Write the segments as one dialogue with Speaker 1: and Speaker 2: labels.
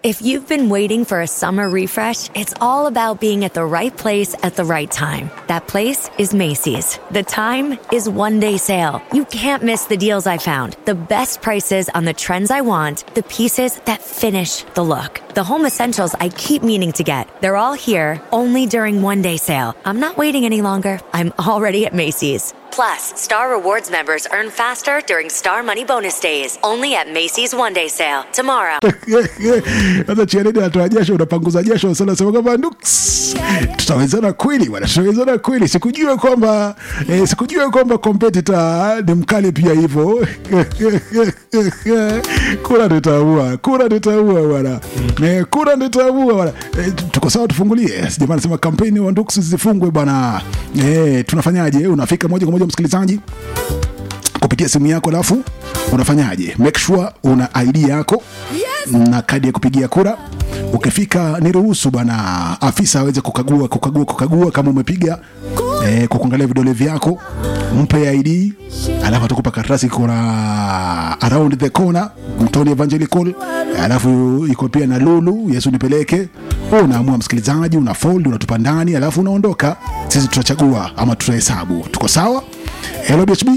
Speaker 1: If you've been waiting for a summer refresh, it's all about being at the right place at the right time. That place is Macy's. The time is one day sale. You can't miss the deals I found, the best prices on the trends I want, the pieces that finish the look, the home essentials I keep meaning to get. They're all here only during one day sale. I'm not waiting any longer. I'm already at Macy's. Plus, Star Rewards members earn faster during Star Money Bonus Days. Only at Macy's One Day Sale. Tomorrow.
Speaker 2: sasa chiaredi anatoa jasho unapanguza jasho sana sema kwamba nuks tutawezana kweli bwana tutawezana kweli sikujua kwamba eh, sikujua kwamba competitor ni mkali pia hivyo kura nitaua kura nitaua bwana eh, kura nitaua bwana eh, tuko sawa tufungulie sijamaa nasema kampeni wa nuks zifungwe bwana eh, tunafanyaje unafika moja kwa moja msikilizaji kupitia simu yako alafu unafanyaje make sure una id yako na kadi ya kupigia kura ukifika niruhusu bwana afisa aweze kukagua kukagua kukagua kama umepiga eh, kwa kuangalia vidole vyako mpe id alafu atakupa karatasi kuna around the corner mtoni evangelical alafu iko pia na lulu yesu nipeleke Wewe unaamua msikilizaji una fold unatupa ndani alafu unaondoka sisi tutachagua ama tutahesabu tuko sawa hello bhb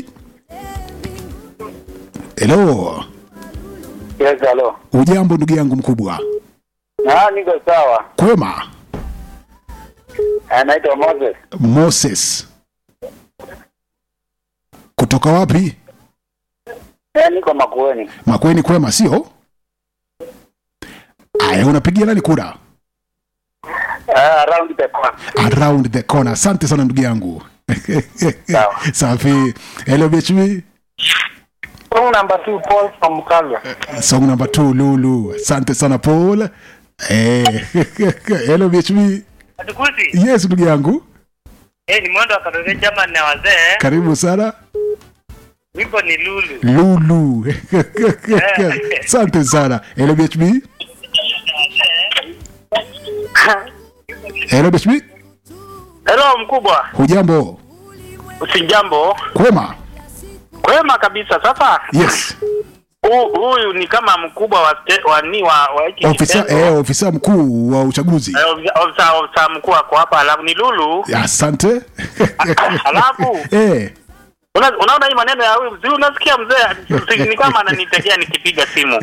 Speaker 2: hello
Speaker 3: Yes, halo.
Speaker 2: ujambo ndugu yangu mkubwa
Speaker 3: Ah, niko sawa.
Speaker 2: kwema
Speaker 3: Anaitwa Moses.
Speaker 2: moses kutoka wapi
Speaker 3: Eh, niko Makueni.
Speaker 2: makweni kwema sio aya unapigia nani kura
Speaker 3: Ah, around the corner.
Speaker 2: around the corner asante sana ndugu yangu
Speaker 3: Sawa.
Speaker 2: safi hello bhb
Speaker 3: Song number 2 Paul from Kalwa.
Speaker 2: song number 2 lulu asante sana paul eh, hello bhb
Speaker 4: Atukuzi.
Speaker 2: yes ndugu yangu
Speaker 4: Eh, ni mwendo wa Katoliki chama na wazee.
Speaker 2: karibu sana
Speaker 4: Wimbo ni Lulu.
Speaker 2: lulu asante sana hello bhb hello bhb
Speaker 4: Hello mkubwa.
Speaker 2: hujambo
Speaker 4: Usijambo.
Speaker 2: kwema
Speaker 4: Kwema kabisa. Sasa
Speaker 2: yes
Speaker 4: hu- huyu ni kama mkubwa wa ste, wa ni wa, wa hiki
Speaker 2: ofisa
Speaker 4: kitengo.
Speaker 2: eh, ofisa mkuu wa uchaguzi
Speaker 4: Eh, ofisa- ofisa ofisa mkuu ako hapa alafu ni Lulu.
Speaker 2: asante
Speaker 4: Alafu
Speaker 2: eh,
Speaker 4: una, unaona hii maneno ya huyu, si unasikia mzee si- ni kama ananitegea nikipiga simu.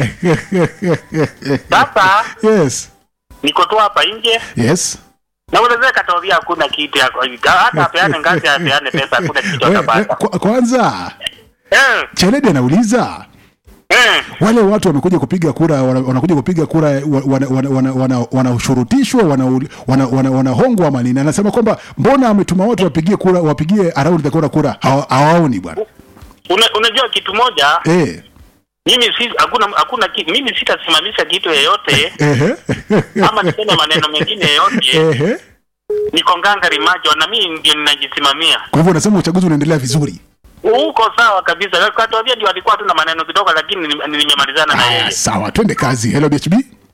Speaker 4: Sasa
Speaker 2: yes
Speaker 4: niko tu hapa nje
Speaker 2: yes
Speaker 4: na unaweza katawia hakuna kitu yako. Hata apeane ngazi apeane pesa hakuna kitu
Speaker 2: Eh, eh,
Speaker 4: atapata.
Speaker 2: kwa- kwanza
Speaker 4: Eh,
Speaker 2: cheledi anauliza
Speaker 4: eh.
Speaker 2: wale watu wamekuja kupiga kura wana- wanakuja kupiga kura wanashurutishwa wana, wana, wana, wana, wanashurutishwa, wana, wana, wana, wanahongwa ama nini anasema kwamba mbona ametuma watu wapigie kura wapigie around the corner kura Hawa- hawaoni bwana
Speaker 4: Una, unajua kitu moja
Speaker 2: eh,
Speaker 4: mimi si hakuna hakuna ki, mimi sitasimamisha kitu yeyote
Speaker 2: ehe,
Speaker 4: ama niseme maneno mengine yeyote
Speaker 2: ehe.
Speaker 4: niko ngangari majo na mimi ndio ninajisimamia
Speaker 2: kwa hivyo unasema uchaguzi unaendelea vizuri
Speaker 4: uko sawa kabisa katwambia ndio alikuwa tu na maneno kidogo lakini ni- nimemalizana na
Speaker 2: Aya,
Speaker 4: yeye
Speaker 2: sawa twende kazi hello bhb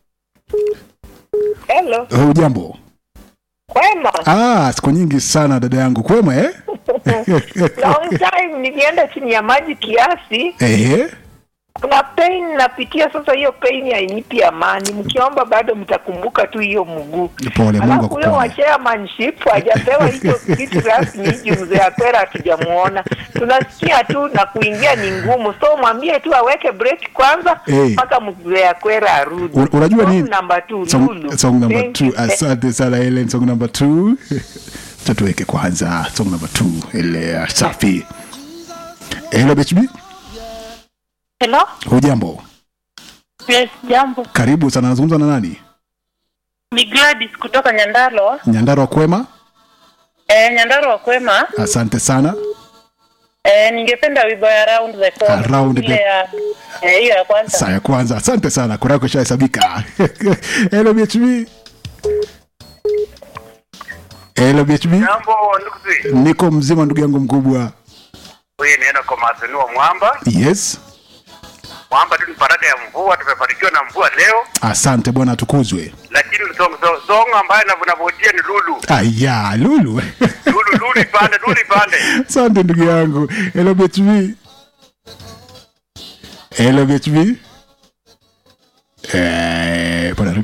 Speaker 5: Hello,
Speaker 2: Eh, ujambo
Speaker 5: kwema.
Speaker 2: ah, siku nyingi sana dada yangu kwema eh?
Speaker 5: Long time nilienda chini ya maji kiasi.
Speaker 2: Ehe.
Speaker 5: Kuna pain napitia sasa, hiyo pain hainipi amani. Mkiomba bado mtakumbuka tu hiyo mguu.
Speaker 2: Pole, Mungu
Speaker 5: Alafu huyo wa
Speaker 2: akuponye.
Speaker 5: chairmanship hajapewa hicho kitu rasmi, juu mzee Akwera hatujamuona. Tunasikia tu na kuingia ni ngumu, so mwambie tu aweke break kwanza
Speaker 2: Eh.
Speaker 5: mpaka mzee Akwera arudi.
Speaker 2: Un- unajua
Speaker 5: Song
Speaker 2: nini?
Speaker 5: number two,
Speaker 2: Song,
Speaker 5: Lulu.
Speaker 2: song number
Speaker 5: Thank
Speaker 2: two.
Speaker 5: you.
Speaker 2: Asante sana Helen, song number two. Acha tuweke kwanza song number two ile safi. Hello BHB,
Speaker 6: Hello?
Speaker 2: hujambo?
Speaker 6: Yes, jambo.
Speaker 2: Karibu sana, nazungumza na nani?
Speaker 6: Ni Gladys kutoka Nyandaro.
Speaker 2: Nyandarua kwema?
Speaker 6: Eh, Nyandaro wa kwema.
Speaker 2: Asante sana.
Speaker 6: Eh, ningependa wimbo ya Around the Corner.
Speaker 2: Around
Speaker 6: Ile
Speaker 2: the-
Speaker 6: ya eh, hiyo ya kwanza.
Speaker 2: Saa ya kwanza, asante sana, kura yako ishahesabika. Hello BHB. Hello BHB,
Speaker 4: jambo ndugu
Speaker 2: niko mzima ndugu yangu mkubwa.
Speaker 4: huyu nienda kwa masenua mwamba
Speaker 2: Yes,
Speaker 4: mwamba tu ni baraka ya mvua tumefanikiwa na mvua leo
Speaker 2: asante bwana, atukuzwe.
Speaker 4: lakini song, song, song ambayo navunavotia ni lulu
Speaker 2: Aya, Lulu.
Speaker 4: lulu lulu ipande lulu ipande
Speaker 2: Asante ndugu yangu. Hello BHB. Hello BHB. Eh, bwana